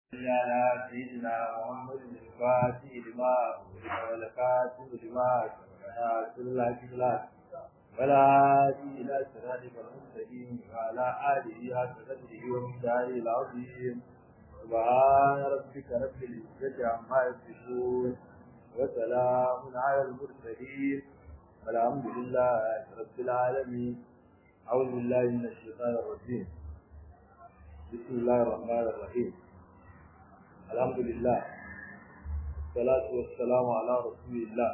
على سيدنا محمد الفاتح لما والكاتب لما ناصر الله بالله ولا إلى صراطك المستقيم وعلى آله حق قدره ومقداره العظيم سبحان ربك رب العزة عما يصفون وسلام على المرسلين والحمد لله رب العالمين أعوذ بالله من الشيطان الرجيم بسم الله الرحمن الرحيم الحمد لله والصلاة والسلام على رسول الله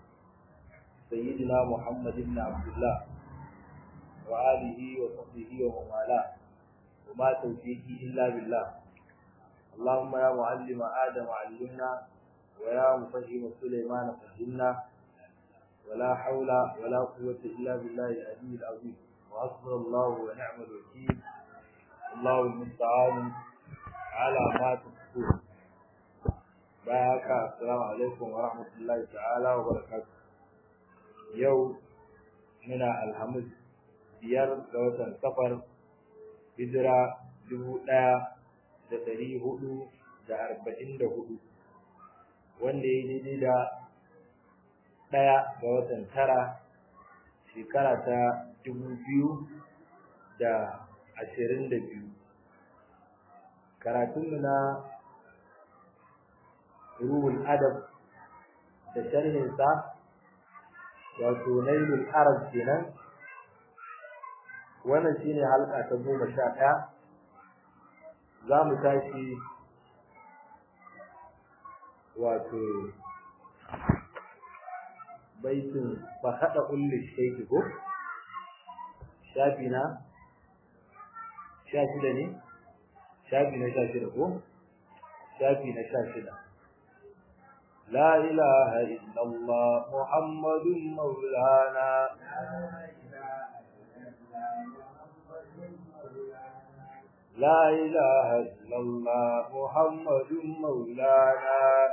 سيدنا محمد بن عبد الله وآله وصحبه ومن والاه وما توفيقي إلا بالله اللهم يا معلم آدم علمنا ويا مفهم سليمان فهمنا ولا حول ولا قوة إلا بالله العلي العظيم وحسبنا الله ونعم الوكيل الله المستعان على ما تصفون بارك السلام عليكم ورحمة الله تعالى وبركاته يوم من الحمد biyar ga watan safar hijira dubu ɗaya da ɗari hudu da arba'in da hudu wanda ya daidai da ɗaya ga watan tara shekara ta dubu biyu da ashirin da biyu karatunmu na ruhul adab da sharhinsa wato nailul arab kenan wannan shine halka ta goma sha ɗaya za mu tashi wato baitin fa haɗa ulli shaiki ko shafi na sha shida ne shafi na sha shida ko shafi na sha shida لا إله إلا الله محمد مولانا لا إله إلا الله محمد مولانا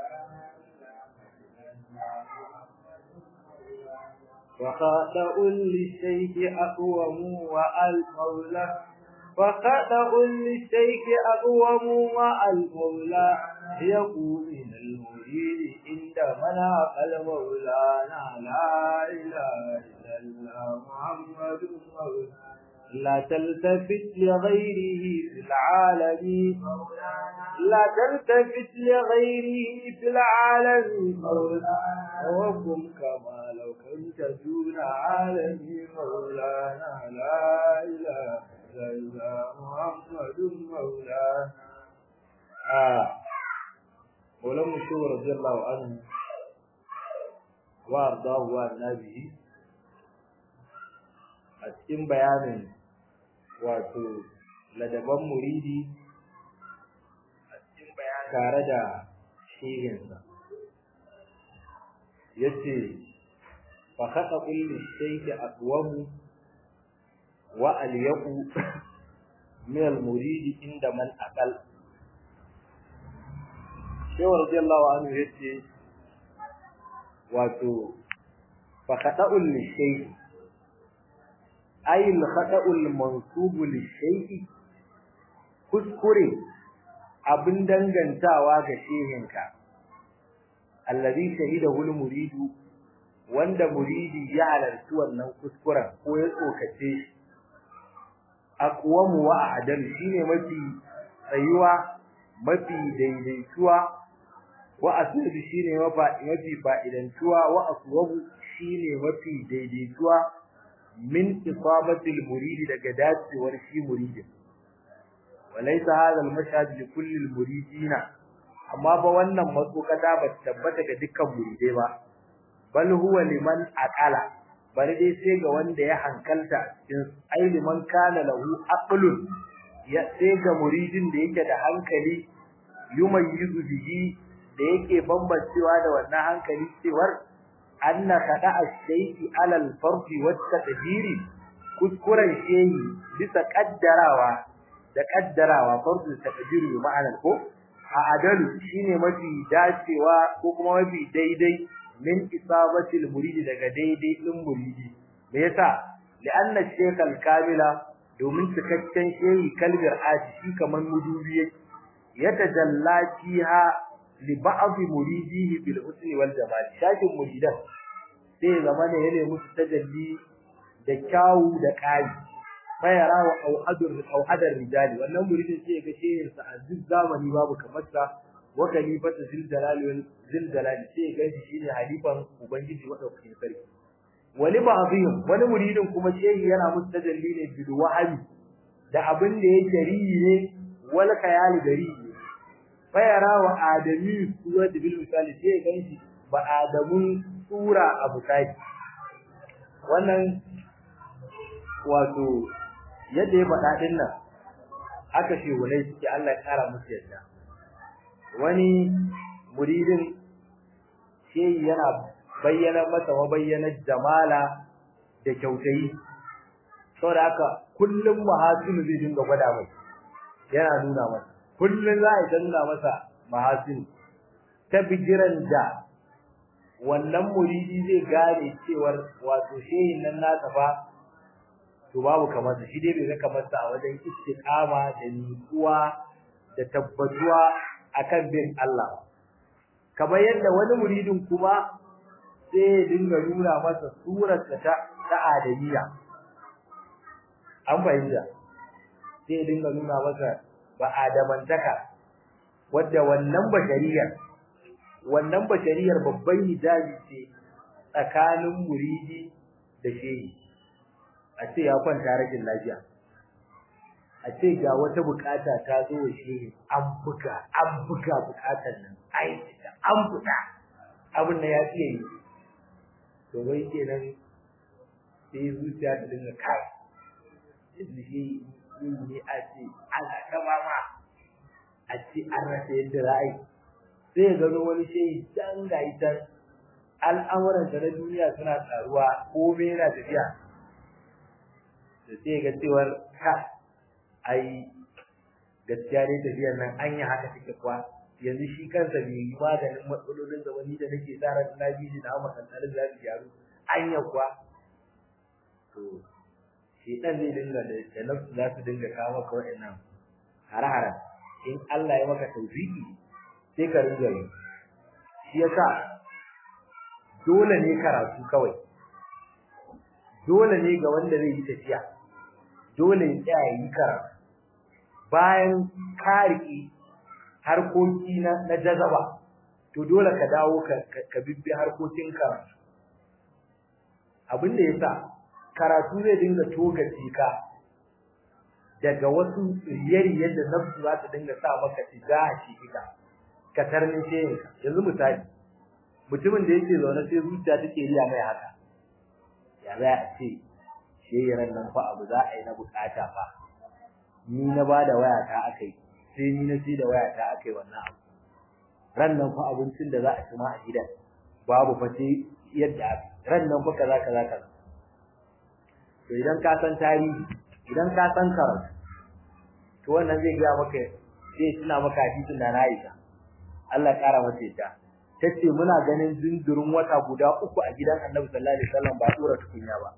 وخاطأ للشيخ أقوم والمولى وخاطأ للشيخ أقوم والمولى يقول من المريد عند مناق المولانا لا إله إلا الله محمد مولانا لا تلتفت لغيره في العالم لا تلتفت لغيره في العالم مولانا وكن كما لو كنت دون عالم مولانا لا إله إلا الله محمد مولانا آه ولم شو رضي الله عنه وارضاه والنبي a cikin bayanin wato ladaban muridi a cikin bayan tare da shehinsa yace fa khata kulli shay'in aqwamu wa alyaqu min al-muridi inda man aqal shehu radiyallahu anhu yace wato fa khata kulli shay'in ay al-khata'ul mansubu li-shay'i kuskure abin dangantawa ga shehinka alladhi shahidahu al-muridu wanda muridi ya halarci wannan kuskuren ko ya tsokace shi aqwamu wa a'dal shine mafi tsayuwa mafi daidaituwa wa asiri shine mafi fa'idantuwa wa aswabu shine mafi daidaituwa min isabatil muridi daga dacewar shi muridin walaysa hadha al-mashhad li kulli al-muridina amma ba wannan matsokata ba tabbata ga dukkan muridai ba bal huwa liman aqala bari dai sai ga wanda ya hankalta cikin ai liman kana lahu aqlun ya sai ga muridin da yake da hankali yumayyizu bihi da yake bambancewa da wannan hankali cewar anna kada ash-shay'i 'ala al-fardi wat-taqdiri kuskuren shehi bisa kaddarawa da kaddarawa fardu taqdiri ma'anar ko a adalu shine mafi dacewa ko kuma mafi daidai min isabati al-muridi daga daidai din muridi me yasa li'anna ash-shaykh al-kamila domin cikakken shehi kalbir aji shi kaman mudubi yatajalla fiha li ba'd muridihi bil husni wal jamal shakin muridan sai zamane yana musu tajalli da kyawu da kai bayara wa auhadur auhadar rijali wannan muridin sai ga shehin sa a duk zamani babu kamar sa wa khalifatu zil jalali wal zil jalali sai ga shi shine halifan ubangiji madaukakin sarki wani ba'dhum wani muridin kuma shehi yana musu tajalli ne bil wahabi da abin da yake riyi ne wal khayali gari ne bayara wa adami suwa da bil misali sai ga shi ba adamun sura abu kai wannan wato yadda ya faɗa din nan aka ce wulai suke Allah ya kara musu yadda wani muridin shehi yana bayyana masa mabayyanar jamala da kyautayi saboda haka kullum mahasinu zai dinga gwada mai yana nuna masa kullum za a nuna masa mahasinu ta bigiran da wannan muridi zai gane cewar wato shehin nan nasa fa to babu kamar sa shi dai bai ga kamar sa a wajen istiqama da nutsuwa da tabbatuwa akan bin Allah kamar yadda wani muridin kuma sai ya dinga nuna masa surar ta ta adamiya an fahimta sai ya dinga nuna masa ba adamantaka wadda wannan bashariyar wannan bashariyar babban hijabi ce tsakanin muridi da shehi a ce ya kwanta rashin lafiya a ce ga wata bukata ta zo wa shehi an buga an buga bukatar nan ai an buga abin da ya fiye yi to wai kenan sai zuciya ta dinga kai yanzu shi ne a ce Allah ta mama a ce an rasa yadda za a yi sai ya gano wani shehi can ga ita al'amuran na duniya suna taruwa komai yana tafiya da sai ga cewar ka ai gaskiya dai tafiyar nan an yi haka take kuwa yanzu shi kansa bai yi maganin matsalolin da wani da nake tsara na biyu da amma kantarin za su gyaru an yi kuwa to shi dan zai dinga da nafsu za su dinga kawo maka wa'annan har-haren in Allah ya maka tawfiki sai ka ringa yi shi yasa dole ne karatu kawai dole ne ga wanda zai yi tafiya dole ya tsaya yi karatu bayan ka riƙe harkoki na na jazaba to dole ka dawo ka ka bibbi harkokin karatu abin da yasa karatu zai dinga togace ka daga wasu riyari yadda nafsu za ta dinga sa maka tijaha shi kika ka tarnishe yanzu misali mutumin da yake zaune sai zuciya take riya mai haka ya za a ce sheyaran nan fa abu za a yi na bukata fa ni na bada waya ta akai sai ni na ci da waya ta akai wannan abu ran nan fa abincin da za a ci ma a gidan babu fa sai yadda ran nan fa kaza kaza kaza to idan ka san tarihi idan ka san karatu to wannan zai ga maka zai tuna maka hadisin da na Aisha Allah kara mata ita tace muna ganin zindurin wata guda uku a gidan Annabi sallallahu alaihi wasallam ba dora tukunya ba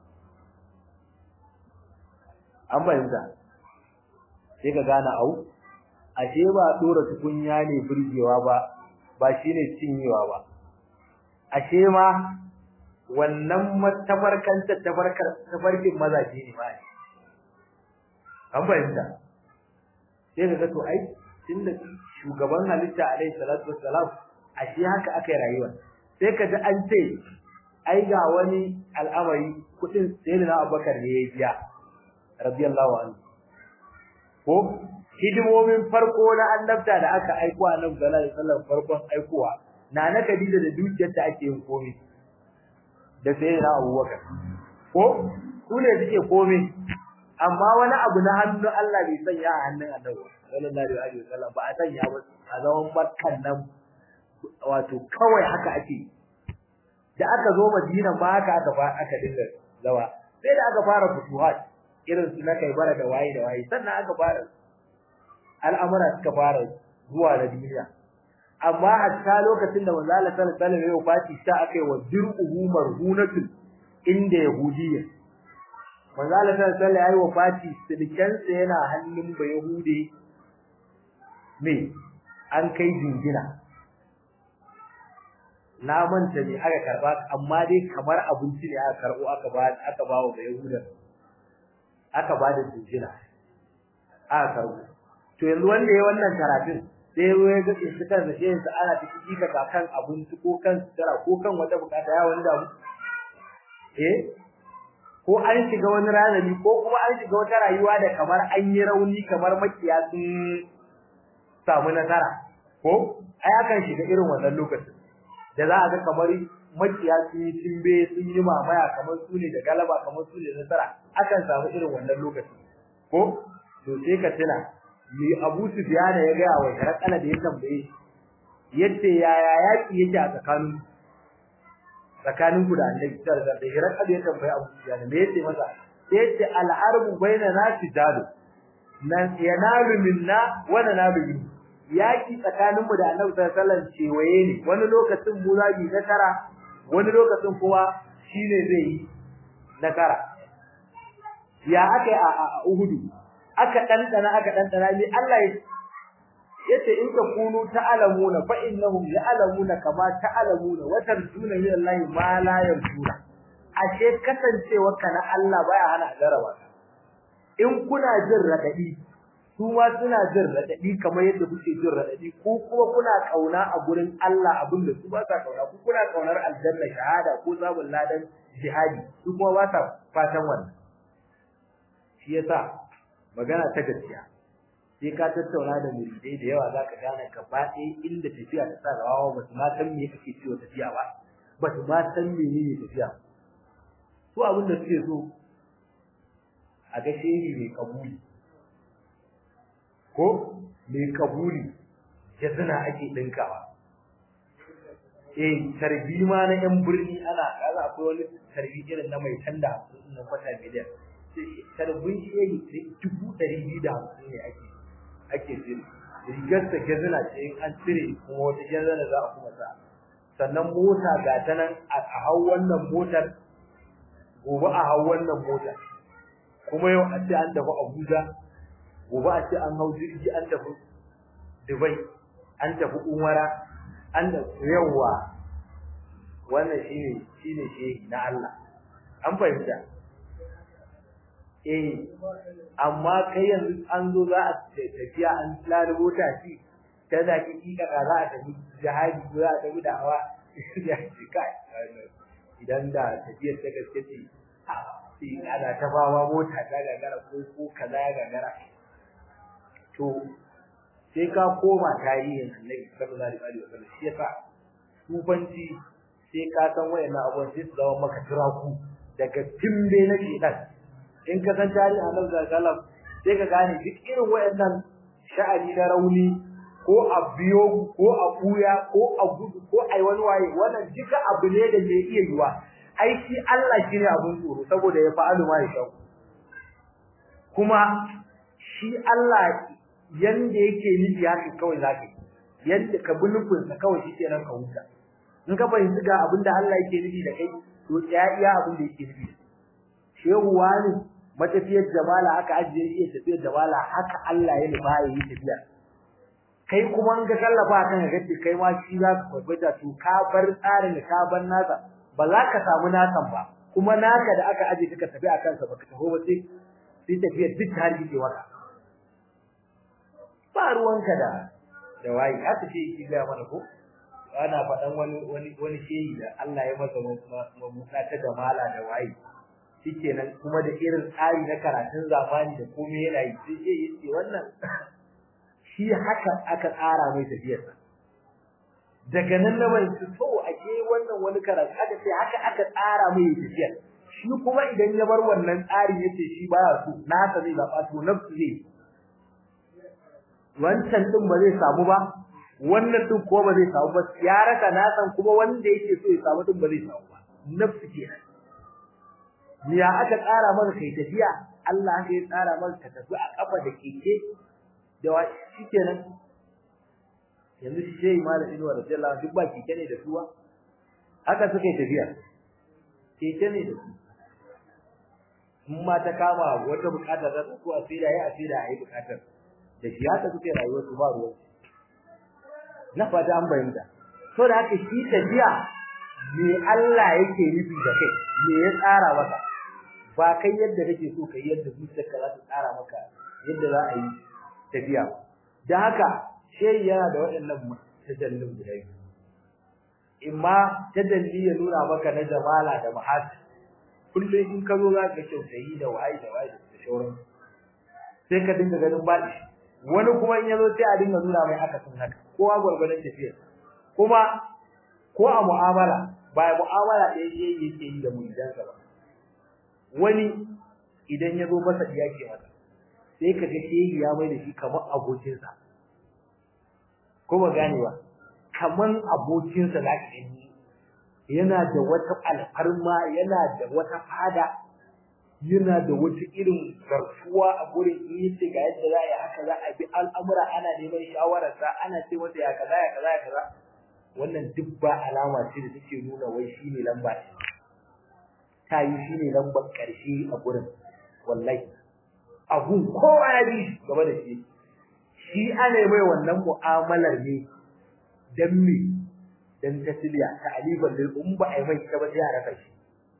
an bayyana sai ka gane au ashe ba dora tukunya ne burgewa ba ba shine cinyewa ba ashe ma wannan tafarkan tafarkar tafarkin mazaje ne ba an bayyana sai ka to ai tunda shugaban halitta alaihi salatu wassalam ashe haka aka yi rayuwa sai ka ji an ce ai ga wani al'amari kudin sayyidina Abubakar ne ya biya radiyallahu anhu ko hidimomin farko na annabta da aka aiko annabi sallallahu alaihi wasallam farkon aikowa na na Khadija da dukiyar ta ake yin komai da sayyidina Abubakar ko su ne suke komai amma wani abu na hannun Allah bai sanya a hannun annabi sallallahu alaihi wasallam ba a sanya ba a zaman makkan nan wato kawai haka ake da aka zo Madina ma haka aka fa aka dinga zawa sai da aka fara futuhat irin su na kai bara da waye da waye sannan aka fara al'amura suka fara zuwa da duniya amma hatta lokacin da manzo Allah sallallahu alaihi wasallam ya wafati sai aka yi wa dir'uhu marhunatun inda yahudiyya manzo Allah sallallahu alaihi wasallam ya yi wafati silken sa yana hannun ba yahudi me an kai jingina na manta ne aka karba amma dai kamar abinci ne aka karbo aka ba aka ba wa yahudan aka ba da jingina aka karbo to yanzu wanda ya wannan karatun sai ya ga shi kan da shi sa ana ciki ka kan abinci ko kan tsara ko kan wata bukata ya wanda mu eh ko an shiga wani ranani ko kuma an shiga wata rayuwa da kamar an yi rauni kamar makiya sun samu nasara ko ai akan shiga irin wannan lokacin da za a ga kamar makiya sun yi timbe sun yi mamaya kamar su ne da galaba kamar su ne nasara akan samu irin wannan lokacin ko to sai ka tuna mi Abu Sufyan ya ga wa Herakala da ya tambaye yace yaya yaki yake a tsakanin tsakanin ku da Annabi sallallahu alaihi wasallam Herakala ya tambaye Abu Sufyan me yace masa sai yace al-harbu bainana tijadu nan yanalu minna wa nanalu minhu yaki tsakanin mu da Annabi sallallahu alaihi wasallam cewaye ne wani lokacin mu zabi nasara wani lokacin kuma shine zai yi nasara ya aka a Uhudu aka dandana aka dandana ne Allah ya yace in ka kunu ta'lamuna fa innahum ya'lamuna kama ta'lamuna wa tarjuna min Allah ma la yarjuna ashe kasancewa kana Allah baya hana jaraba in kuna jin radadi su ma suna jin radadi kamar yadda kuke jin radadi ko kuma kuna kauna a gurin Allah abinda su ba sa kauna ku kuna kaunar aljanna shahada ko zabul ladan jihadi su kuma ba sa fatan wannan shi yasa magana ta gaskiya sai ka tattauna da muridai da yawa zaka gane gaba ɗaya inda tafiya ta sa rawa ba su ma san me ake cewa tafiya ba ba su ma san menene tafiya su abin da suke so a ga shehi mai kabuli ko mai kabuli jazina ake dinkawa eh tarbi ma na yan birni ana kaza akwai wani tarbi irin na mai tanda na kwata miliyan tarbin shehi dubu ɗari biyu da hamsin ne ake ake jin rigar ta gazina ce in an cire kuma wata gazina za a kuma sa sannan mota ga ta nan a hau wannan motar gobe a hau wannan motar kuma yau a ce an tafi Abuja gobe a ce an hau jirgi an tafi Dubai an tafi Umara an da yawa wannan shine shine shehi na Allah an fahimta eh amma kai yanzu an zo za a tafiya an lalubo ta ci ta da ki ka za a tafi jihadi ko za a tafi da'awa ya ci kai idan da tafiyar ta gaske ce sai ana ta bawa mota ta gagara ko ko kaza ya gagara to sai ka koma tarihin Annabi sallallahu alaihi wasallam shi yasa tubanci sai ka san wayannan abubuwan sai su zama maka turaku daga timbe na shedan in ka san tarihin Annabi sallallahu alaihi wasallam sai ka gane duk irin wayannan sha'ani na rauni ko a biyo ko a buya ko a gudu ko ai wani waye wannan duka abu ne da mai iya yiwa ai shi Allah shine abun tsoro saboda ya fa'alu ma ya shau kuma shi Allah yanda yake nufi haka kawai zaka yanda ka bi nufin sa kawai shi kenan ka huta in ka fahimci ga abin da Allah yake nufi da kai to tsaya iya abin da yake nufi shehu wani matafiyar jamala aka ajiye shi tafiyar jamala haka Allah ya nufa ya yi tafiya kai kuma in ka tallafa kan ga kai ma shi za ka kwaikwata to ka bar tsarin da ka bar nasa ba za ka samu nasan ba kuma naka da aka aje ka tafi akan sa baka taho ba sai sai tafiyar duk ta rike waka ba ruwanka da da wayi haka ce yake ga mana ko ana faɗan wani wani wani shehi da Allah ya masa mamuka ta jamala da wayi shikenan kuma da irin tsari na karatun zamani da komai yana yi sai shehi yace wannan shi haka aka tsara mai tafiyarsa daga nan na mai to ake wannan wani karatu aka ce haka aka tsara mai tafiyar shi kuma idan ya bar wannan tsari yace shi baya so nasa zai zaba to nafsu zai wancan din ba zai samu ba wannan din ko ba zai samu ba ya raka nasan kuma wanda yake so ya samu din ba zai samu ba nafsu kenan ya aka tsara maka kai tafiya Allah haka ya tsara maka ka tafi a kafa da keke da wa shikenan yanzu shi shehi malam Inuwa radiyallahu anhu duk ba keke ne da suwa haka suka yi tafiya keke ne da su in ma ta kama wata bukatar da su a tsira ya a tsira a yi bukatar da shi haka suke rayuwar su ba ruwan na fata an bayyana so da haka shi tafiya me Allah yake nufi da kai me ya tsara maka ba kai yadda kake so kai yadda zuciyarka za ta tsara maka yadda za a yi tafiya dan haka shehi yana da waɗannan tajallin guda biyu imma tajalli ya nuna maka na jamala da mahasi kullum in ka zo za ka kyautayi da waye da waye da shauran sai ka dinga ganin baɗi wani kuma in yazo sai a dinga nuna mai akasin haka kowa gwargwadon tafiyar kuma ko a mu'amala ba mu'amala da yake yake yi da muridansa ba wani idan ya zo masa ya ke masa sai ka ga shehi ya mai da shi kamar abokinsa ko ba gane ba kamar abokinsa za ka gani yana da wata alfarma yana da wata fada yana da wata irin garfuwa a gurin in yace ga yadda za a yi haka za a bi al'amura ana neman shawararsa ana ce masa ya kaza ya kaza ya kaza wannan duk ba alama ce da take nuna wai shi ne lamba ɗaya ta yi shi ne lambar ƙarshe a gurin wallahi abun kowa ya bi gaba da shi shi ana mai wannan mu'amalar ne dan me dan tasliya ta aliban lil um ba ai mai ta ba sai a raka shi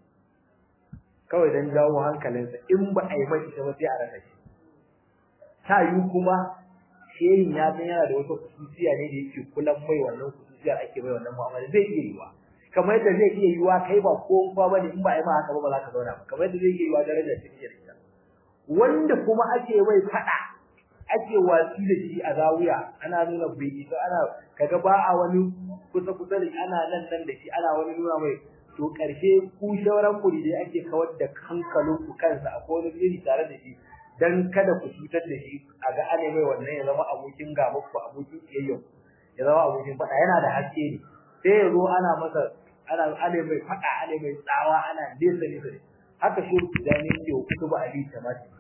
kawai dan jawo hankalinsa in ba ai mai ta ba sai a raka shi ta yi kuma shehin ya san yana da wata kusuciya ne da yake kulan mai wannan kusuciyar ake mai wannan mu'amala zai iya yiwa kamar yadda zai iya yiwa kai ba ko ba bane in ba ai ma haka ba ba za ka zauna ba kamar yadda zai iya yiwa daraja ce da ita wanda kuma ake mai fada ake watsi da shi a zawiya ana nuna bai isa ana kaga ba a wani kusa kusa da ana nan nan da shi ana wani nuna mai to karshe ku shauran ku da ake kawar da hankalin ku kansa a wani iri tare da shi dan kada ku cutar da shi a ga ane mai wannan ya zama abokin gaba ku abokin kiyayya ya zama abokin fada yana da haske ne sai ya zo ana masa ana ane mai fada ane mai tsawa ana nesa nesa haka shi da ne ke kutuba ali tamati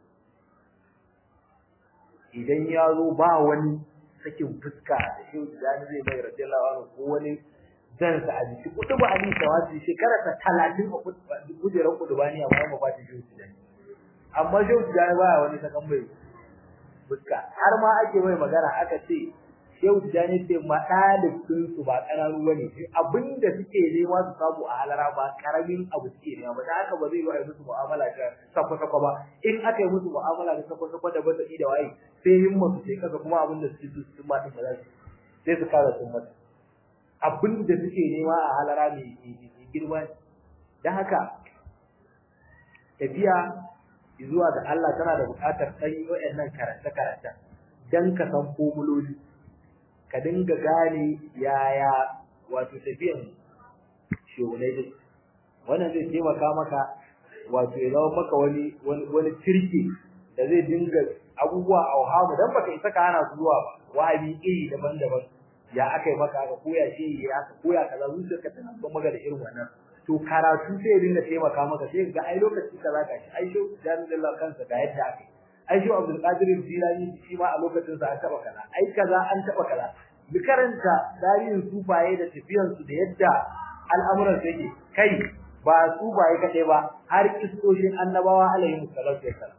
idan ya zo ba wani sakin fuska da shi da zai bai radiyallahu anhu ko wani dan sa a jiki kudu ba ali tawasi shekara ta 30 a kujerar kudu ba ni amma ba ba ta shi da amma shi da ba wani sakan bai fuska har ma ake mai magana aka ce Shehu Tijjani ce ma ɗalibin su ba ƙananu bane abinda suke nema su samu a halara ba karamin abu suke nema ba da haka ba zai yi musu mu'amala ta sakwa-sakwa ba in aka yi musu mu'amala da sakwa-sakwa da ba da waye sai himma su ce kaga kuma abinda suke so su ma din ba za su sai su kara sun mata abinda suke nema a halara mai girma dan haka tafiya zuwa ga Allah tana da buƙatar ɗan waɗannan karanta-karanta dan ka san formuloli ka dinga gane yaya wato tafiyan shehunai din wannan zai taimaka maka wato ya zama maka wani wani tirki da zai dinga abubuwa a wahamu dan baka isa ka hana su zuwa ba wahabi iri daban-daban ya akai maka aka koya shi ya aka koya kaza zuciyarka tana ban maka da irin wannan to karatu sai ya dinga taimaka maka sai ga ai lokaci kaza ka shi ai shehu jami'ullah kansa ga yadda aka ai shi Abdul Qadir Jilani shi ma a lokacin sa an taba kaza ai kaza an taba kaza bi karanta tarihin sufaye da tafiyan su da yadda al'amuran su yake kai ba sufaye kadai ba har kistoshin annabawa alaihi salatu wassalam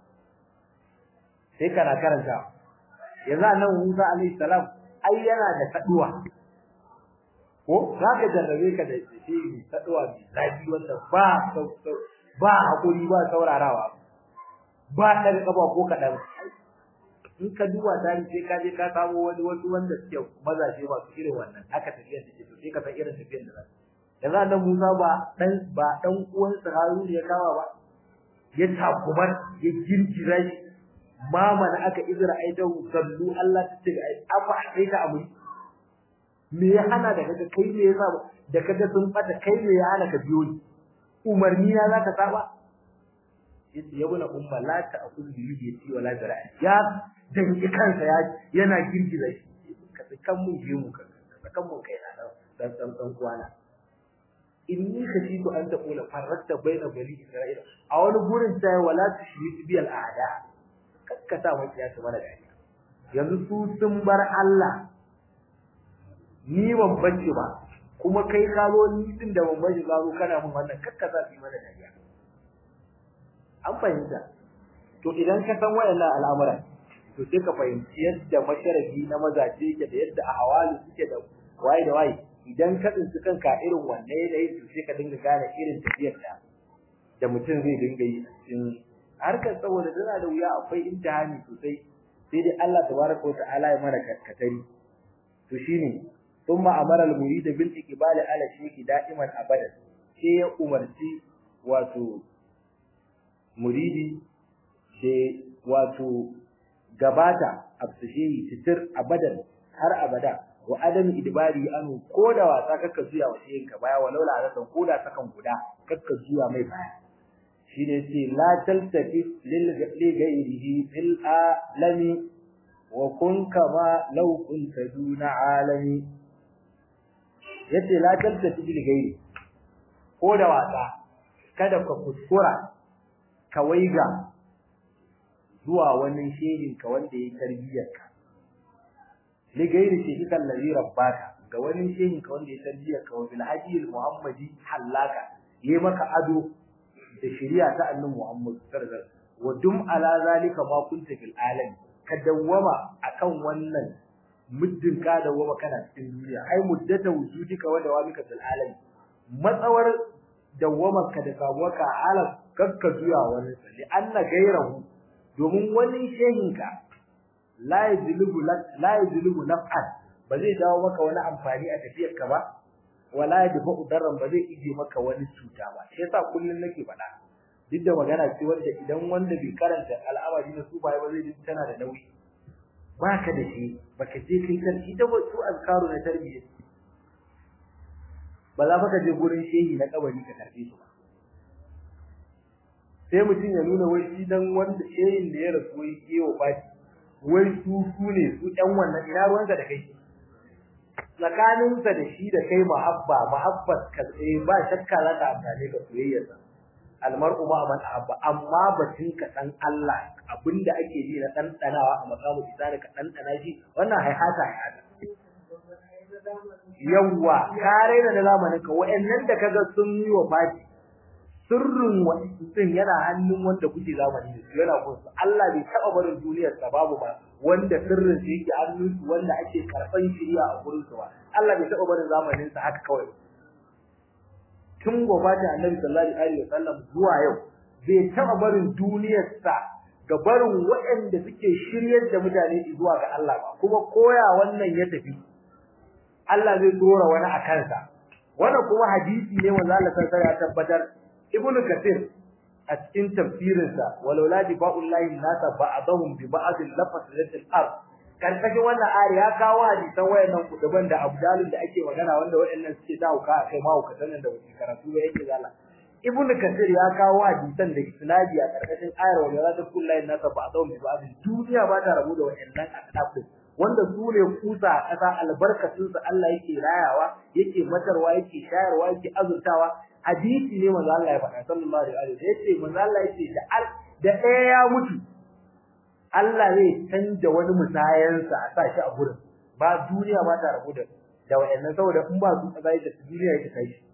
sai kana karanta yanzu annabi Musa alaihi salam ai yana da kaduwa ko zaka jarrabe ka da shi kaduwa bi zafi wanda ba ba hakuri ba saurarawa ba ɗan ƙafa ko kaɗan in ka duba tari sai ka je ka samu wani wasu wanda suke mazaje masu irin wannan haka tafiyar take to sai ka san irin tafiyar da za yanzu annabi Musa ba dan ba dan uwan sa Harun ya kama ba ya takumar ya girgiza shi mama na aka izra aidahu sallu Allah ta ce afa sai ka abu me ya hana da kaga kai me yasa da kaga sun fata kai me ya hana ka biyo ni umarni na zaka saba yace ya buna umma la ta akul bi yadi wala zara'i ya danki kansa ya yana girgiza shi ka tsakan mun je mu ka tsakan mun kai na dan dan dan kwana inni khashitu an taqula farrakta baina bani isra'ila a wani gurin sai wala tushrik bi al a'da kakkata mun ya ta mana dariya yanzu su sun bar Allah ni ban bace ba kuma kai ka zo ni din da ban bace ka zo kana mun wannan kakkata fi mana dariya an fahimta to idan ka san wayannan al'amura to to sai ka fahimci yadda masharabi na mazaje yake da yadda ahwali suke da waye da waye idan ka tsinci kanka irin wannan yanayi to sai ka dinga gane irin tafiyar da da mutum zai dinga yi cikin harkar saboda tana da wuya akwai imtihani sosai sai dai Allah tabaraka wa ta'ala ya mana katari to shine thumma amara al-murid bil iqbal ala shayki da'iman abadan sai ya umarci wato muridi da wato gabata abshihi titir abadan har abada wa adam idbari anu koda wasa kaka zuya wa sai ka baya walau la azatan koda sakan guda kaka zuya mai baya shine ce la taltafi lil ghairihi fil alami wa kun kama law kunta duna alami yace la taltafi lil ghairi koda wasa kada ka kuskura ka waiga zuwa wani shehin ka wanda ya tarbiyyar ka li gairi shi kan ladhi rabbaka ga wani shehin ka wanda ya tarbiyyar ka wa bil hadi muhammadi halaka yi maka ado da shari'a ta annabi Muhammad sallallahu alaihi wasallam wa dum ala zalika ma kunta fil alam ka dawwama akan wannan muddin ka dawwama kana cikin duniya ai muddata wujudika wa dawamika fil alam matsawar dawwamar ka da samuwarka alam kakka zuya wani salli anna gairahu domin wani shehinka la yajlubu la yajlubu naf'an ba zai dawo maka wani amfani a tafiyar ka ba wala yadfa darran ba zai ije maka wani cuta ba shi yasa kullun nake faɗa duk da magana ce wanda idan wanda bai karanta al'amari na su ba ba zai ji tana da nauyi baka da shi baka je kai kan ita ba su azkaru na tarbiyya ba za ka je gurin shehi na kabari ka karbe su ba sai mutum ya nuna wai shi dan wanda shehin da ya rasu wai kewa baki wai su su ne su ƴan wannan ina ruwanka da kai tsakaninsa da shi da kai mahabba mahabbat ka tsaye ba shakka za ta amfane ka soyayyarsa almar'u ma man ahabba amma batun ka dan Allah abinda ake ji na ɗanɗanawa a makamu isani ka ɗanɗana shi wannan haihata haihata yawwa ka raina da zamanin ka wa'annan da kaga sun yi wa fati sirrin mutum yana hannun wanda kuke zamani da su yana kunsu Allah bai taɓa barin duniyar sa babu ba wanda sirrin sa yake hannun su wanda ake karɓan shiriya a gurin su ba Allah bai taɓa barin zamanin sa haka kawai tun gobata Annabi sallallahu alaihi wasallam zuwa yau bai taɓa barin duniyar sa ga barin waɗanda suke shiryar da mutane zuwa ga Allah ba kuma koya wannan ya tafi Allah zai dora wani a kansa wannan kuma hadisi ne wanda Allah sai ya tabbatar Ibn Kathir a cikin tafsirinsa walaula difa'ullahi nasa ba'dahum bi ba'd lafazatil ard karkashin wannan ayar ya kawo hadisan wayannan kuduban da abdalin da ake magana wanda wayannan suke dauka a kai mawu katan da wuce karatu ba yake zala Ibn Kathir ya kawo hadisan da isnadi a karkashin ayar walaula difa'ullahi nasa ba'dahum bi ba'd duniya ba ta rabu da wayannan akadafin wanda su ne kusa a ƙasa albarkacin sa Allah yake rayawa yake matarwa yake shayarwa yake azurtawa hadisi ne manzo Allah ya faɗa sallallahu alaihi wasallam yace manzo Allah yace da al da ɗaya ya mutu Allah zai canja wani musayansa a sa shi a gurin ba duniya ba ta rabu da da wayannan saboda in ba su kaza da duniya yake kai shi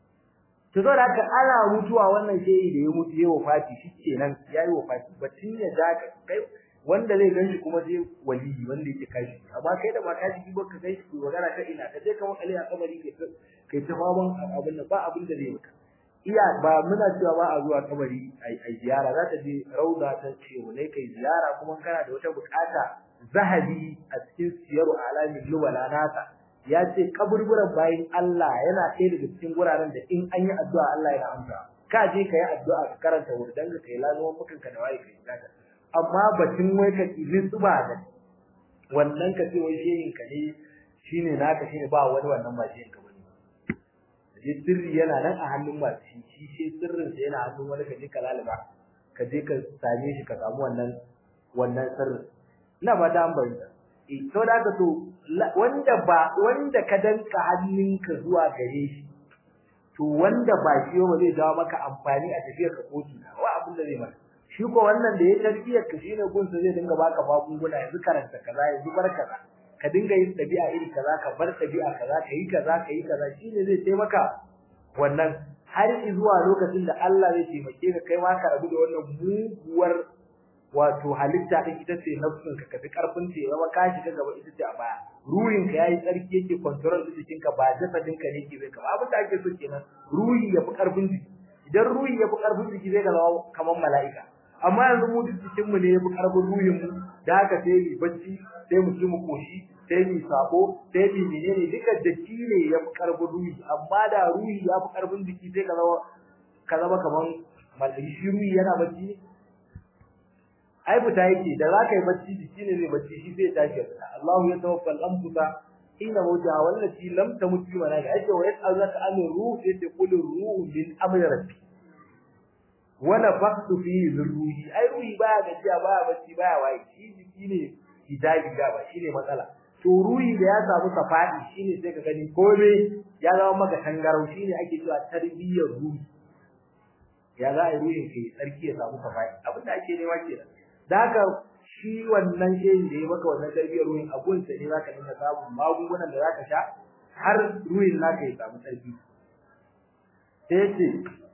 to saboda haka ana mutuwa wannan shehi da ya mutu yayi wafati shikenan yayi wafati batun ya da kai wanda zai ganshi kuma sai wali wanda yake kashi amma kai da ba kashi ba ka ganshi ko magana ta ina ka je ka makale a kamari kai kai ta faman abin nan ba abin da zai maka iya ba muna cewa ba a zuwa kabari ai ziyara za ta je rauda ta ce ne kai ziyara kuma kana da wata bukata zahabi a cikin siyaru alamin lubala nasa ya ce kaburburan bayin Allah yana ɗaya daga cikin guraren da in an yi addu'a Allah yana amsa ka je ka yi addu'a ka karanta wurdan ka kai lazuwan mutunka da waye kai zaka amma batun wai ka kilin tsuba da wannan ka ce wai shehin ka ne shine naka shine ba wani wannan ba shehin ka bane je sirri yana nan a hannun masu shi shi shi sirrin sa yana hannun wani ka je ka lalaba ka je ka same shi ka samu wannan wannan sirrin ina ba ta ambata eh to da ka to wanda ba wanda ka danka hannunka zuwa gare shi to wanda ba shi ba zai dawo maka amfani a tafiyar ka kotu wa abin da zai maka shi ko wannan da ya tarbiyar ka shine gunsa zai dinga baka magunguna yanzu karanta kaza yanzu bar kaza ka dinga yin dabi'a iri kaza ka bar dabi'a kaza ka yi kaza ka yi kaza shine zai taimaka wannan har zuwa lokacin da Allah zai taimake ka kai ma ka rabu da wannan muguwar wato halitta din ita ce nafsin ka kafi karfin ce yawa ka shiga gaba ita ce a baya ruhin ka yayi tsarki yake control din jikin ka ba jasadin ka ne ke bai ka abin da ake so kenan ruhi ya fi karfin jiki idan ruhi ya fi karfin jiki zai ga zama kamar mala'ika amma yanzu mu duk jikin mu ne ya fi karfin ruhin mu da haka sai mu bacci sai mu ci mu koshi sai mu sako sai mu menene duka jiki ne ya fi karfin ruhi amma da ruhi ya fi karfin jiki sai ka zama ka zama kamar mala'ika shi ruhi yana bacci ai fita yake da za ka yi bacci jiki ne zai bacci shi zai tashi Allahu ya tawaffa al-anfusa ina mawja wallati lam tamut fi manaka ake wa yas'alaka an ruh yace qul ruhu min amri rabbi wa nafaqtu fi ruhi ai ruhi baya gajiya baya bacci baya waye shi jiki ne hijabi da ba shine matsala to ruhi da ya samu safadi shine sai ka gani komai ya zama maka tangarau shine ake cewa tarbiyyar ruhi ya za a yi ruhin ke tsarki ya samu safadi abin da ake nema kenan da haka shi wannan shehin da ya maka wannan tarbiyyar ruhin abun sa ne zaka dinga samun magungunan da zaka sha har ruhin naka ya samu tsarki sai ce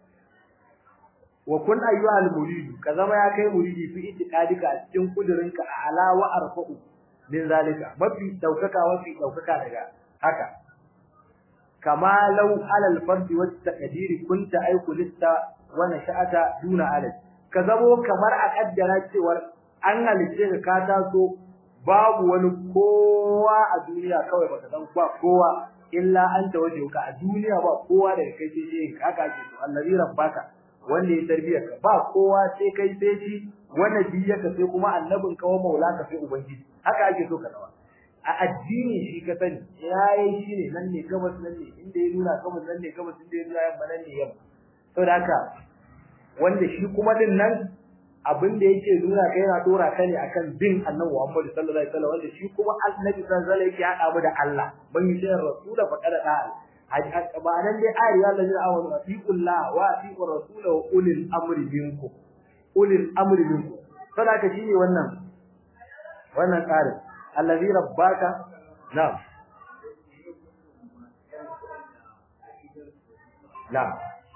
wa kun ayyuhal murid ka zama ya kai muridi fi itiqadika a cikin kudurinka a ala wa arfa'u min zalika mafi daukaka mafi daukaka daga haka kama law alal fardi wa taqdiri kunta aiku lista wa nasha'ata duna alal ka zamo kamar a kaddara cewar an halice ka ka taso babu wani kowa a duniya kawai baka san ba kowa illa anta wajhuka a duniya ba kowa daga kai sai shi haka ake to allazi rabbaka wanda ya tarbiya ka ba kowa sai kai sai shi wanda biyaka sai kuma annabin ka wa maulaka sai ubangiji haka ake so ka zama a addini shi ka sani yayi shi ne nan ne gabas nan ne inda ya nuna gabas nan ne gabas inda ya nuna yamma nan ne yamma saboda haka wanda shi kuma din nan abin da yake nuna kai yana dora ka ne akan bin Annabi Muhammad sallallahu alaihi wasallam wanda shi kuma Annabi sallallahu alaihi wasallam yake hada mu da Allah ban yi sai rasul fa kada da ba nan dai ayar ya Allah ya awon atiqullah wa atiqur rasul wa ulil amri minkum ulil amri minkum sadaka shine wannan wannan tsarin allazi rabbaka na'am na'am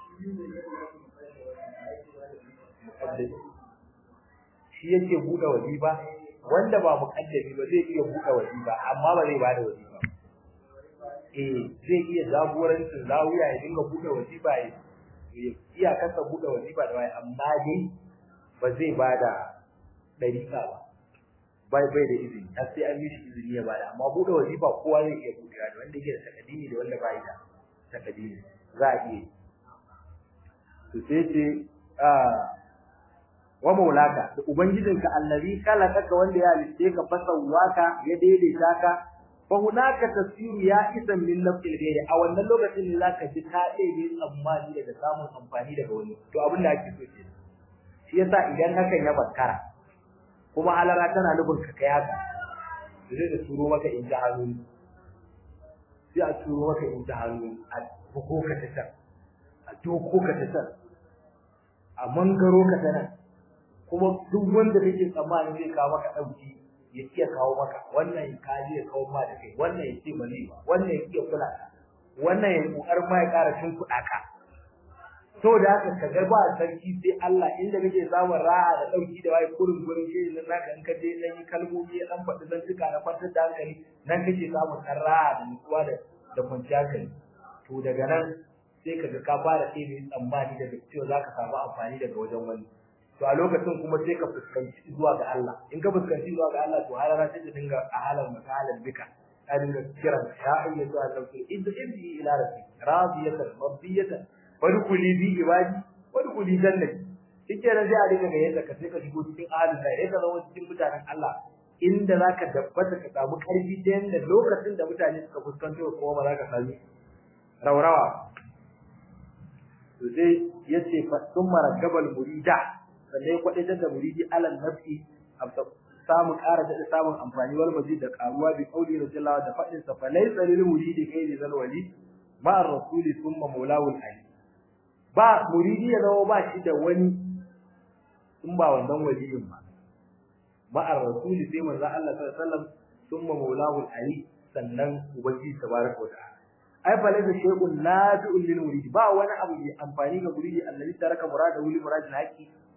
shi yake buɗe wazifa wanda ba muƙaddami ba zai iya buɗe wazifa amma ba zai bada wazifa eh zai iya jagorancin zawiya ya dinga buɗe wazifa ya iya kasa buɗe wazifa da wai amma dai ba zai bada dariƙa ba bai bai da izini har sai an mishi izini ya bada amma buɗe wazifa kowa zai iya buɗewa da wanda yake da takadimi da wanda bai da takadimi za a iya to sai ce wa maulaka da ubangijinka allazi khalaqaka wanda ya halitte ka fasawaka ya daidaita ka fa hunaka tasiru ya isan min nafsil ghairi a wannan lokacin ne zaka ji ka ɗebe tsammani daga samun amfani daga wani to abin da ake so ke shi yasa idan hakan ya bakkara kuma halara tana nufin ka kai haka zai da turo maka in ji hannu sai a turo maka in ji hannu a buko ka ta can a doko ka ta can a mangaro ka ta nan kuma duk wanda kake tsammanin zai kawo maka dauki ya iya kawo maka wannan ka je ya kawo ma da kai wannan ya ce bane wannan ya iya kula wannan ya kokar ma ya ƙara cin kuɗa ka to da haka ka ga ba sarki sai Allah inda kake samun ra'a da dauki da wai kurin gurin shi nan naka in ka je nan yi kalmomi ya dan faɗi zan tuka na kwantar da hankali nan kake samun kan ra'a da nutsuwa da da kwanciyar hankali to daga nan sai kaga ka fara sai tsammani daga cewa zaka samu amfani daga wajen wani to a lokacin kuma sai ka fuskanci zuwa ga Allah in ka fuskanci zuwa ga Allah to halara sai ta dinga a halan makalan bika ta dinga kiran ya ayyatu an-nafsu idhi ila rabbi radiyatan rabbiyatan wadkhuli bi ibadi wadkhuli jannati kike da sai a dinga ga yadda ka sai ka shigo cikin ahalin da yadda zama cikin mutanen Allah inda zaka dabbata ka samu karfi ta yanda lokacin da mutane suka fuskanto kuma ba za ka sami raurawa to sai yace fa summa raggabal murida sannan ya kwadaitar da muridi alal nafsi samun ƙara da samun amfani wal mazid da karuwa bi qauli rasulullah da fadin sa falaysa lil muridi kai zal wali ma ar-rasul thumma mawlahu al ba muridi ya zama ba shi da wani in ba wannan waliyin ba ma ar-rasul sai manzo Allah sallallahu alaihi wasallam thumma mawlahu al sannan ubangiji tabaraka wa ta'ala ai falaysa shay'un nafi'un lil muridi ba wani abu mai amfani ga muridi allazi taraka murada wali muradil haqi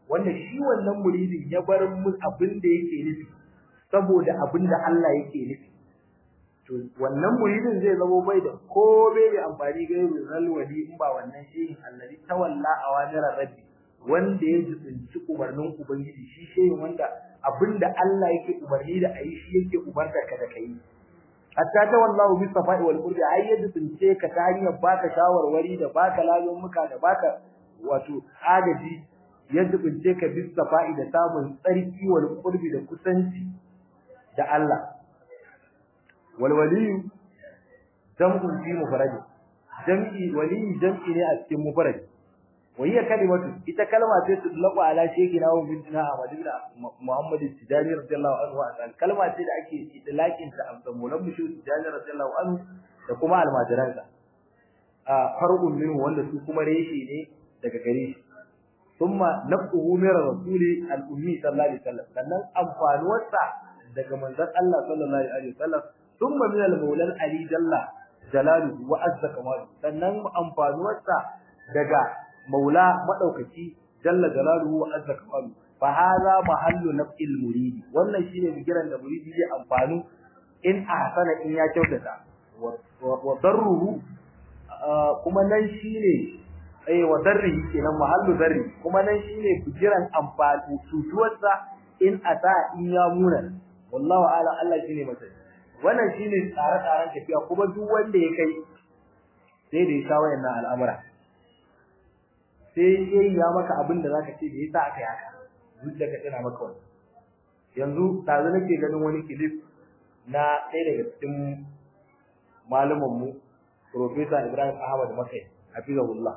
wanda shi wannan muridin ya bar mu abin da yake nufi saboda abin da Allah yake nufi to wannan muridin zai zama bai da ko bai da amfani ga rizal wali in ba wannan shehin annabi tawalla awamira rabbi wanda ya jibinci umarnin ubangiji shi shehin wanda abinda Allah yake umarni da ayi shi yake umarta ka da kai hatta ta wallahu bi safa'i wal qurbi ai ya jibince ka ta hanyar baka shawarwari da baka layon muka da baka wato agaji ya jibince ka bi safa'i da samun tsarki wal qurbi da kusanci da Allah wal waliyu jam'un fi mufrad jam'i wali jam'i ne a cikin mufrad wa hiya kalimatu ita kalma ce tudlaqu ala shaykhina wa bintina Ahmad ibn Muhammad Tijani radiyallahu anhu wa kalma ce da ake idlaqin ta a mulan mushu Tijani radiyallahu anhu da kuma almajiransa a farqun minhu wanda su kuma reshe ne daga gare shi thumma nafuhu min rasuli al-ummi sallallahu alaihi wasallam sannan amfanuwarsa daga manzon Allah sallallahu alaihi wasallam thumma min al-mawla ali jalla jalaluhu wa azza kamalu sannan amfanuwarsa daga maula madaukaki jalla jalaluhu wa azza kamalu fa hadha mahallu nafil muridi wannan shine bigiran da muridi zai amfanu in ahsana in ya kyautata wa darruhu kuma nan shine eh wa darrihi kenan mahallu darri kuma nan shine bigiran amfani tutuwarsa in ata in ya muna wallahu ala Allah shine masani wannan shine tsare-tsaren tafiya kuma duk wanda ya kai sai da ya sha wayannan al'amura sai yayi ya maka abin da zaka ce me yasa aka yi haka zuciya ka tana maka wannan yanzu tazo nake ganin wani clip na ɗaya daga cikin malaman mu Professor Ibrahim Ahmad Makai hafizahullah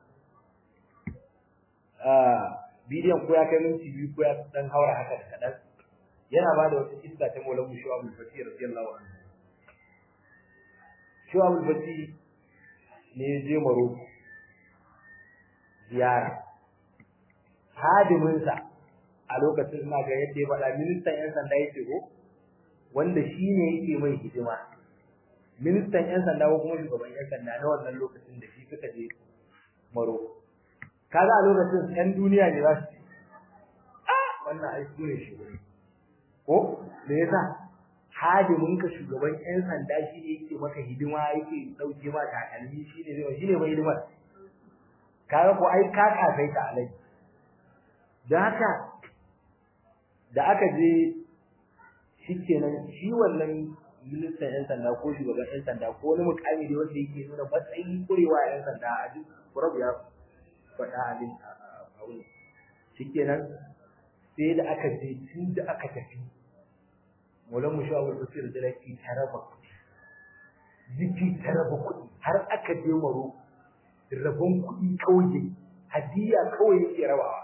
ah bidiyon ko ya kai minti biyu ko ya dan haura haka da kadan yana ba da wata kissa ta Maulana Shu'ab al-Fatih radiyallahu anhu Shu'ab al-Fatih ne ya je Morocco ziyara hadimin sa a lokacin na ga yadda ya faɗa ministan yan sanda yake ko wanda shine yake mai hidima ministan yan sanda ko kuma shugaban yan sanda na wannan lokacin da shi suka je Morocco kaga a lokacin yan duniya ne za su ce ah wannan ai su ne shugaban ko me yasa hadimin ka shugaban yan sanda shi ne yake maka hidima yake dauke ma takalmi shi ne zai shi ne mai hidimar kaga ko ai ka kasai ta alai dan haka da aka je shikenan shi wannan ministan yan sanda ko shugaban yan sanda ko wani mukami da wanda yake nuna matsayin kurewa yan sanda a duk kurabu ya faɗa abin a wani shikenan sai da aka je tun da aka tafi Maulan mu sha wal basir da laki taraba kuɗi ziki taraba kuɗi har aka je maro rabon kuɗi kauye hadiya kawai yake rabawa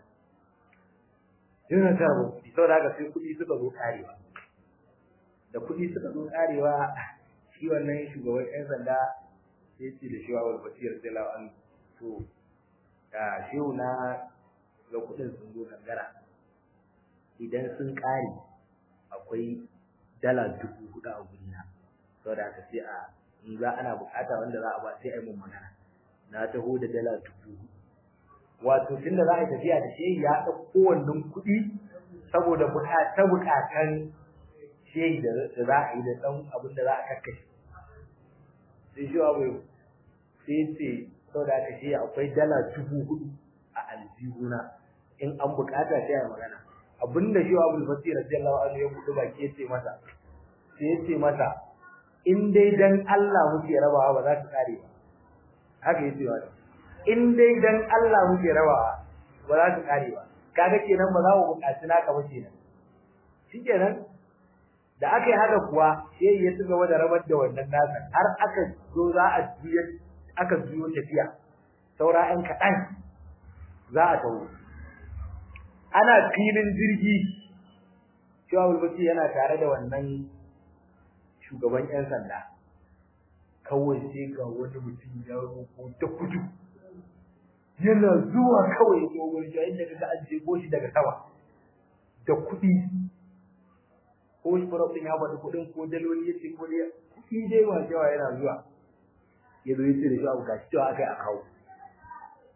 yana taraba kuɗi saboda haka sai kuɗi suka zo karewa da kuɗi suka zo karewa shi wannan shugaban ƴan sanda sai ce da shi wa wal basir da lawan to da shehu na ga kuɗin sun zo gangara idan sun kare akwai dala dubu hudu a gurina saboda haka sai a in za ana bukata wanda za a ba sai a yi mun magana na taho da dala dubu wato tunda za a yi tafiya da shehi ya ɗauko wannan kuɗi saboda buƙata buƙatan shehi da za a yi da ɗan abin da za a kakkashe sai shi abu sai ce saboda haka shi akwai dala dubu hudu a aljihuna in an bukata sai a yi magana abinda shi Abu Basir radiyallahu anhu ya buɗe baki yace masa sai yace masa in dai dan Allah muke rabawa ba za ta kare ba haka yace masa in dai dan Allah muke rabawa ba za ta kare ba kaga kenan ba za mu buƙaci naka ba kenan shikenan da aka yi haka kuwa sai ya ci gaba da rabar da wannan nasa har aka zo za a juya aka juyo tafiya saura ɗan kaɗan za a tawo ana filin jirgi cewa bulbaki yana tare da wannan shugaban yan sanda kawai sai ga wani mutum ya roko ta kudu yana zuwa kawai ya zo wurin inda kaga an jego shi daga sama da kuɗi ko shi farafin ya bada kuɗin ko daloli ya ce ko dai kuɗi dai ma cewa yana zuwa ya zo ya ce da shi abu gashi cewa aka yi a kawo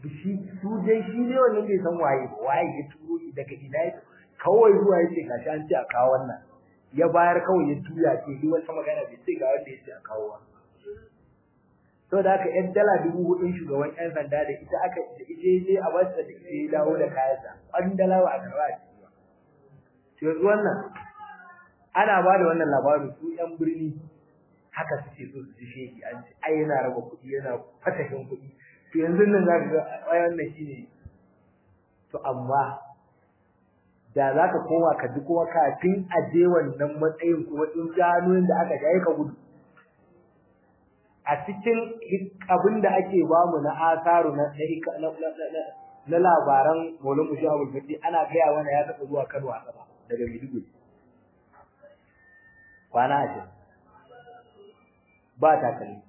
shi su dai shi ne wannan bai san waye waye ya turo shi daga ina ya kawai zuwa yace gashi an ce a kawo wannan ya bayar kawai ya tuya ce duk wata magana bai ce ga wanda yace a kawo ba to da haka yan dala dubu hudun shugaban yan sanda da ita aka ije je a basta da ita ya dawo da kayansa an dala ba a karba a ciki ba to yanzu wannan ana ba da wannan labarin su yan birni haka suke so su ji sheki an ce ai yana raba kuɗi yana fatahin kuɗi to yanzu nan za ka ga ai wannan shine to amma da za ka koma ka ji kuma kafin a je wannan matsayin kuma in gano da aka jaye ka gudu a cikin abin da ake bamu na asaru na na labaran Maulana Mushi Abdul Fati ana gaya mana ya taɓa zuwa Kano a sama daga Maiduguri kwana a ba takalmi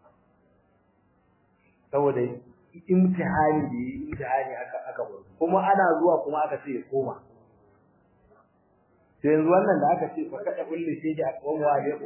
saboda imtihani da yi imtihani aka aka bar kuma ana zuwa kuma aka ce ya koma sai yanzu wannan da aka ce fa kada kullu shi da koma ne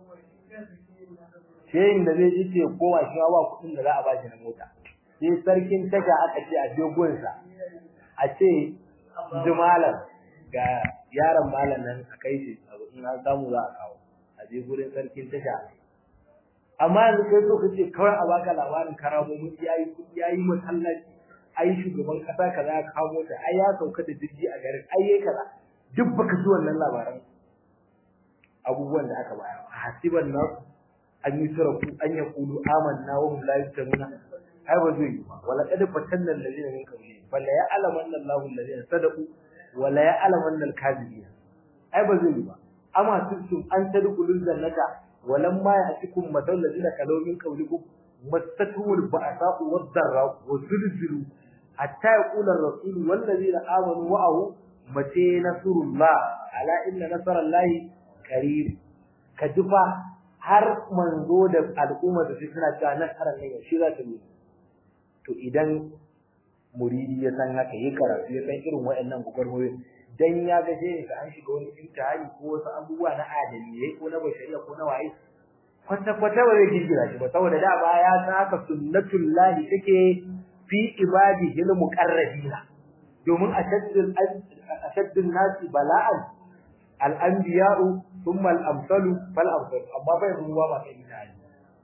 sai da zai ji ce kowa shi ba kuɗin da za a bashi na mota sai sarkin tasha aka ce a dogon sa a ce jumalan ga yaron malam nan a kai shi abu in an samu za a kawo a je gurin sarkin tasha amma yanzu kai so kace kawai a baka labarin karamomin yayi yayi masallaci ai shugaban kasa kaza ya kawo ta ai ya sauka da jirgi a garin ai yayi kaza duk baka ji wannan labaran abubuwan da aka bayar hasiban nas an yi surafu an yaqulu amanna wa hum la yuftanuna ai ba zai yi ba wala qad fatanna alladhina min qablihim fala ya'lamanna Allahu alladhina sadaqu wala ya'lamanna al-kadhibin ai ba zai yi ba amma tuntum an tadkhulul jannata ولما يأتكم مثل الذين كانوا من قبلكم مستهم البأساء والضراء وزلزلوا حتى يقول الرسول والذين آمنوا معه متى نصر الله على إن نصر الله قريب كجفا har manzo da al'umma da su suna cewa nasarar ne shi za ta yi to idan muridi ya san haka yi karatu ya san irin waɗannan gugurmoyin dan ya ga shi ka an shiga wani imtihani ko wasu abubuwa na adaliyai ko na bashariya ko na waye kwata kwata ba zai girgira shi ba saboda da ba ya san haka sunnatul lahi take fi ibadihi al muqarrabina domin ashaddul ashaddun nasi bala'an al anbiya'u thumma al amsalu fal amsalu amma bai ruwa ba kai imtihani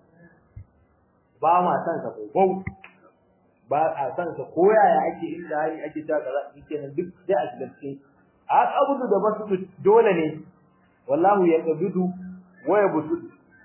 ba ma san sa ko ba a san sa ko yaya ake imtihani ake ta kaza kenan duk sai a shiga cikin abudu da basu dole ne wallahu yaqbidu wa yabsut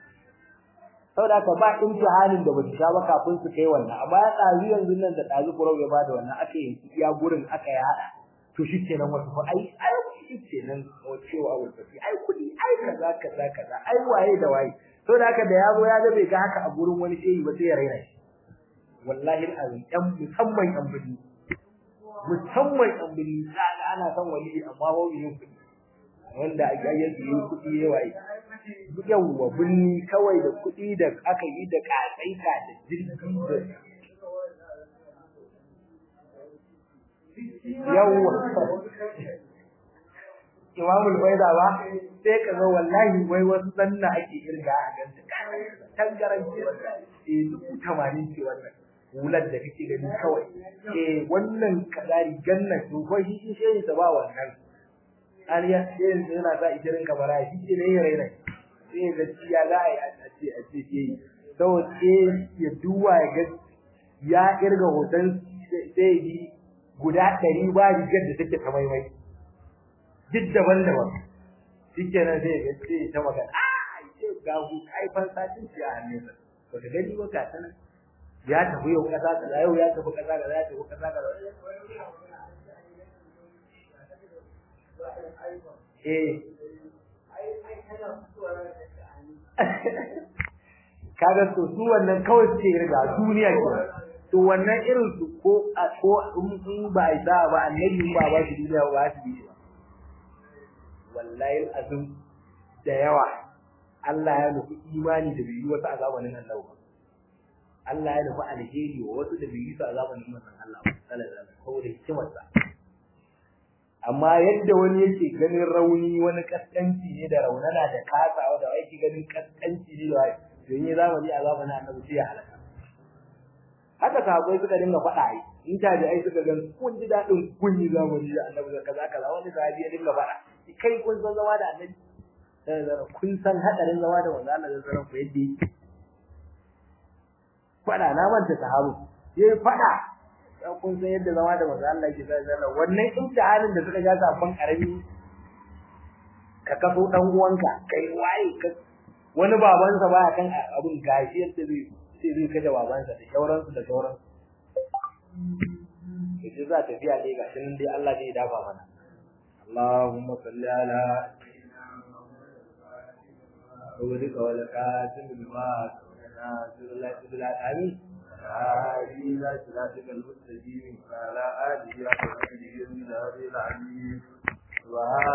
saboda ka ba imtihanin da basu sha ba kafin su kai wannan amma ya dazu yanzu nan da dazu kurau ya bada wannan aka yi iya gurin aka yi hada to shikenan wasu fa ai ai shikenan cewa abu tafi ai kudi ai kaza kaza kaza ai waye da waye saboda haka da yazo ya ga bai ga haka a gurin wani shehi ba sai ya raina shi wallahi azim yan musamman yan bidi musamman yan bidi kaga ana son wali amma ba yin kudi wanda ake yake yi kudi yayi yawwa binni kawai da kudi da aka yi da katsaita da jirgi da yawwa imamul baida ba sai ka ga wallahi wai wasu sanna ake irga a ganta tangaran ce eh dubu tamanin ce wannan hular da kake gani kawai eh wannan kadari ganna to ko shi shi shi ta ba wannan an ya sai yana sa ishirin kamara shi ce ne yare ne sai ga ya za a ce a ce ke to sai ya duwa ya ga ya irga hoton sai yi guda ɗari ba rigar da take ta maimai duk daban-daban shikenan sai ya ce ta magana ah ce ga hu kai fansa din ci a hannunsa ba ka gani ba ka sanar ya tafi yau kaza kaza yau ya tafi kaza kaza ya tafi kaza kaza eh kaga to su wannan kawai suke riga duniya ke to wannan irin su ko ko in ba ai da ba annabi ba ba shi duniya ba shi ba wallahi azum da yawa Allah ya nufi imani da bai yi wasu a zamanin Allah ba Allah ya nufi alheri wa wasu da bai yi su a zamanin manzon Allah sallallahu alaihi wasallam saboda hikimarsa amma yadda wani yake ganin rauni wani kaskanci ne da raunana da kasawa da yake ganin kaskanci ne da don yi zamani a zamanin annabi sai ya halaka haka sahabbai suka dinga faɗa ai in ta da ai suka gan kun ji dadin kun yi zamani da annabi da kaza kaza wani sahabi ya dinga fada kai kun san zama da annabi sai zara kun san hadarin zama da manzo Allah da zara ku yadda yake fada na manta sahabu yayi fada dan kun san yadda zama da manzo Allah yake sai zara wannan imtihanin da suka ja sabon karami ka kaso dan uwanka kai waye ka wani babansa baya kan abun gashi yadda zai sai zai kaje babansa da shauransu da shauransu yace za ta fiya ne gashi nan dai Allah zai dafa mana Allahumma salli ala وبرك ولكاتم الماء ناصر الله تبلا آمين هذه لا صراطك المستقيم على آله وصحبه من هذه العليم سبحان